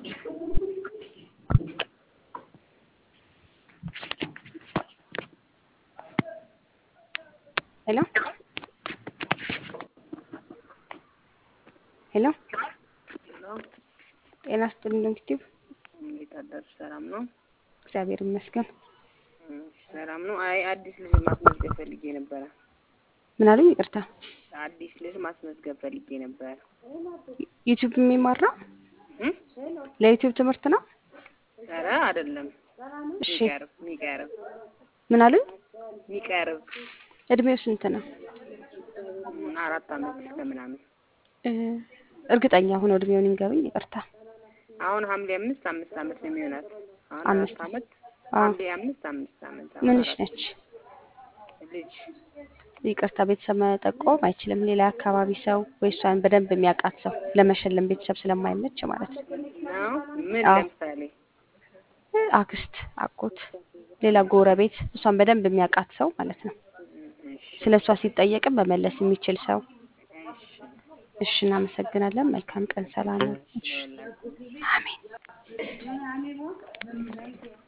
ሄሎ ሄሎ ሄሎ ጤና ይስጥልኝ እንግዲህ እንዴት አደርሽ? ሰላም ነው? እግዚአብሔር ይመስገን። እሺ፣ ሰላም ነው። አይ አዲስ ልጅ ማስመዝገብ ፈልጌ ነበረ። ምን አሉኝ? ይቅርታ አዲስ ልጅ ማስመዝገብ ፈልጌ ነበረ። ዩቲዩብ የሚማር ነው? እም? ለዩቲዩብ ትምህርት ነው? ኧረ አይደለም። እሺ ሚቀርብ ሚቀርብ ምን አሉኝ? ሚቀርብ እድሜው ስንት ነው? እም፣ አራት አመት ከምናምን እ፣ እርግጠኛ ሆኖ እድሜውን ይንገሩኝ። ይቅርታ አሁን ሐምሌ አምስት አምስት አመት ነው የሚሆናት። አሁን አምስት አራት አመት አዎ። ሐምሌ አምስት አምስት አመት አሁን ምንሽ አራት ነች? ልጅ ይቅርታ ቤተሰብ መጠቆም አይችልም። ሌላ አካባቢ ሰው ወይ እሷን በደንብ የሚያውቃት ሰው ለመሸለም ቤተሰብ ስለማይመች ማለት ነው። ነው። ምን አዎ። ለምሳሌ እ፣ አክስት፣ አጎት፣ ሌላ ጎረቤት እሷን በደንብ የሚያውቃት ሰው ማለት ነው። እም፣ እሺ ስለ እሷ ሲጠየቅም መመለስ የሚችል ሰው። እሺ እሺ፣ እናመሰግናለን። መልካም ቀን። ሰላም። እሺ፣ ይኸውልህ አሜን።